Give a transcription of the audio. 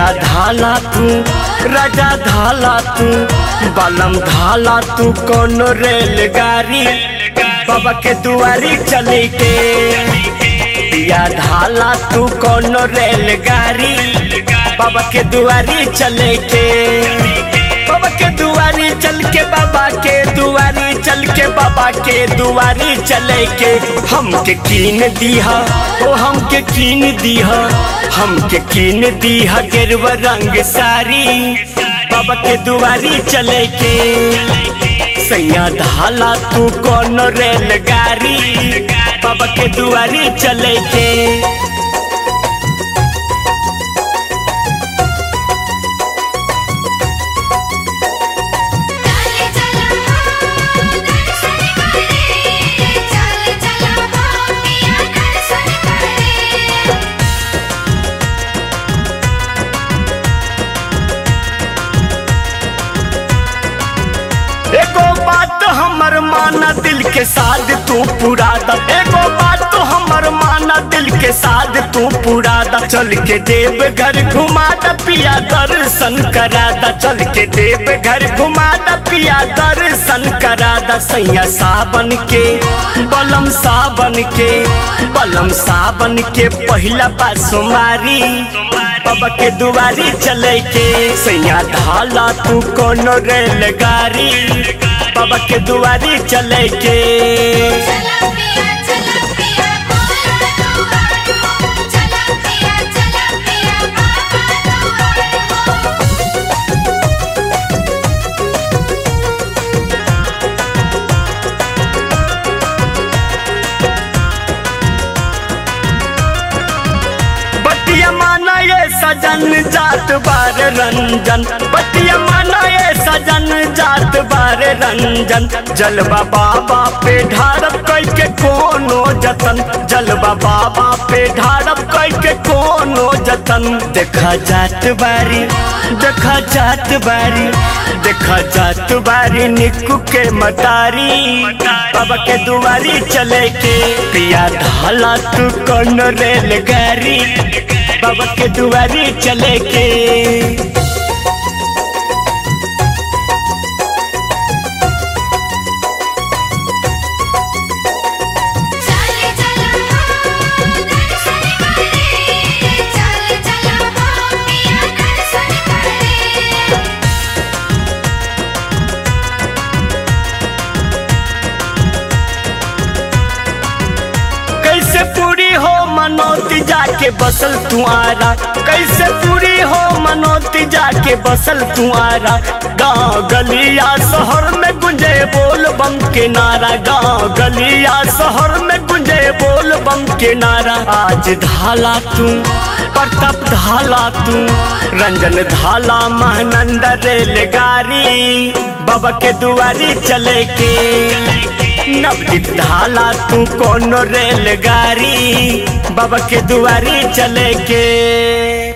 धाला तू राजा धाला तू बलम धाला तू कोनो रेलगाड़ी बाबा के दुआरी चले के दिया धाला तू कोनो रेलगाड़ी बाबा के दुआरी चले के बाबा के दुआरी चल के बाबा के दुआरी चल के बाबा के दुआरी चले के हमके कीन दीहा ओ हमके कीन दीहा हमके कीन दीहा गेरुआ रंग सारी बाबा के दुआरी चले के सैया धाला तू कौन रेलगाड़ी बाबा के दुआरी चले के चाले चला दर्शन करे चाले चला पिया दर्शन करे एगो बात हमर माना दिल के साथ तू पूरा द एगो बात तो हमर माना दिल के साथ तू पूरा द चल के देव घर घुमा द पिया दर्शन करा द चल के देव घर घुमा द पिया दर्शन करा द सैया सावन के बलम सावन के बलम सावन के पहिला बासुमारी बाबा के दुआरी चले के सैया ढाला तू कोनो रेलगाड़ी बाबा के दुआरी चले के चला पिया चला पिया बाबा दुआर चला पिया चला पिया बाबा दुआर बटिया माना ये सजन जात बार रंजन बटिया माना ये सजन जात बार रंजन जलवा बाबा पे ढारब कई के कोनो जतन जलवा बाबा पे ढारब कई के कोनो जतन देखा जात बारी देखा जात बारी देखा जात बारी निकू के मतारी बाबा के दुआरी चले के पिया ढाला तू कौन रेलगाड़ी बाबा के दुआरी चले के चाले चला दर्शन करे चाले चला पिया दर्शन करे कैसे पूरी हो मनोती जाके बसल तू आरा कैसे पूरी हो मनोती जाके बसल तू आरा गाँव गलिया शहर में गुंजे बोल बम के नारा गाँव गलिया शहर में गुंजे बोल बम के नारा आज धाला तू प्रताप धाला तू रंजन धाला महानंद रेलगाड़ी बाबा के दुआरी चले के नवदीप ढाला तू कोनो रेलगाड़ी बाबा के दुआरी चले के